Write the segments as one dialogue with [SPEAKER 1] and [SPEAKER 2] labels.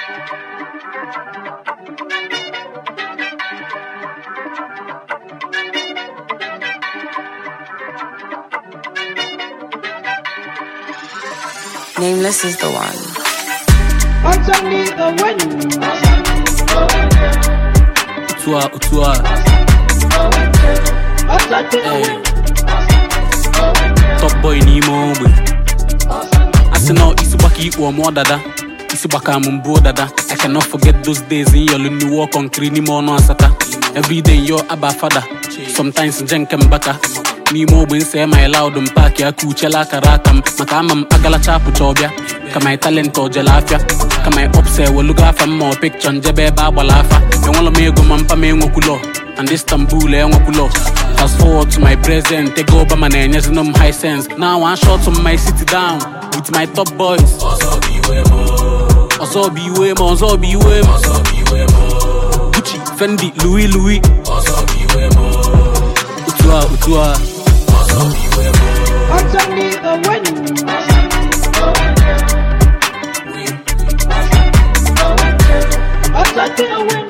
[SPEAKER 1] Nameless is the one.
[SPEAKER 2] Underneath the wind.
[SPEAKER 3] Utua, utua,
[SPEAKER 2] Underneath the
[SPEAKER 3] hey.
[SPEAKER 2] wind.
[SPEAKER 3] Top boy n'ime ogbe. Asị na isi gbaka ikpu ọmụọ dada. Isi gbaka m mbụ dada. I cannot forget those days in yọlụ ndị wọ kọnkiri n'ime ọnụ asata. Everyday yo aba fada. Sometimes nje nke mbaka. N'ime ogbe nse my loud m paaki aka uchela akara aka m maka ama m agalacha apụcha ọbịa ka my talent ojele afịa ka my ups ewelugo afa m ma ọ pikchọ njebe ebe agbala afa enwela m ego ma mpa m enwekwulo and Istanbul enwekwulo fast forward to my present ego Obama na-enyezinu m high sense now one shot to my city down with my top boys ọzọ bụ iwe m ọzọ bụ iwe m Gucci, Fendi, Louis Louis otu a otu a
[SPEAKER 2] Underneath the wind. Underneath the wind.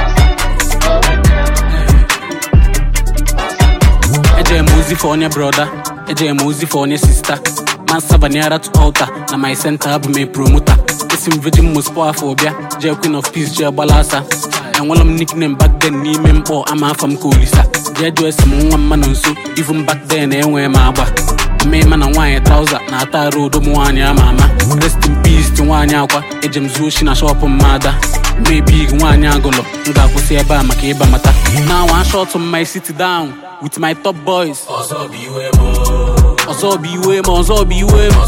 [SPEAKER 3] Eje m ozi for onye broda eje m ozi for onye sista man sabaniara to altar na my center abụ m promota esi m virgin mospo afọ bịa jee queen of peace jee gbala asa enwela m nickname back then n'ime mkpọ ama afa m ka olisa jee jụọ esi m nwa mma nọ nso even back then enwee m agba mmema na nwaanyị trauza na-ata arụ odo m nwaanyị ama ama rest in peace ti nwaanyị akwa eje m zuo oshi na shọpụ mmada mebig nwaanyị agụlọ m ga-akwụsị ebe a maka ịba mata na one shot on my city down with my top boys ọzọ bụ iwe m ọzọ bụ iwe m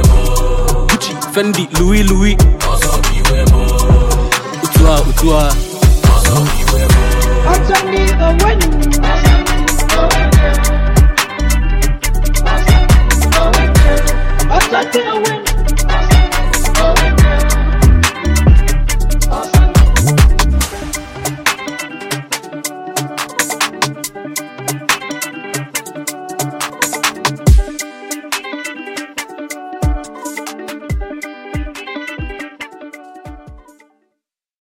[SPEAKER 3] Gucci, Fendi, Louis Louis otu a otu a